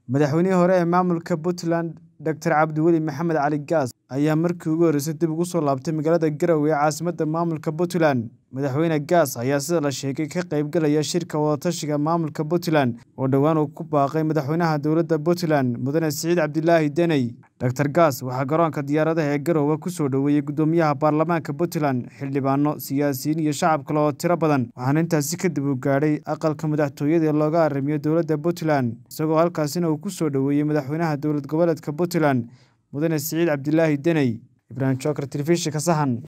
madaxweynihii hore ee maamulka puntland doctor cabdiweli maxamed cali gaas ayaa markii ugu horreysay dib ugu soo laabtay magaalada garowe ee caasimadda maamulka puntland madaxweyne gaas ayaa sida la sheegay ka qaybgalaya shirka wadatashiga maamulka puntland oo dhowaan uu ku baaqay madaxweynaha dowladda puntland mudane siciid cabdilaahi deney doctor gaas waxaa garoonka diyaaradaha ee garowe ku soo dhoweeyey guddoomiyaha baarlamaanka puntland xildhibaano siyaasiyiin iyo shacab kale oo tiro badan waxaana intaasi kadib uu gaadhay aqalka madaxtooyada ee looga arrimiyo dowladda puntland isagoo halkaasina uu ku soo dhoweeyey madaxweynaha dowlad goboleedka puntland mudane siciid cabdilaahi deney ibraahim jookar telefishinka sahan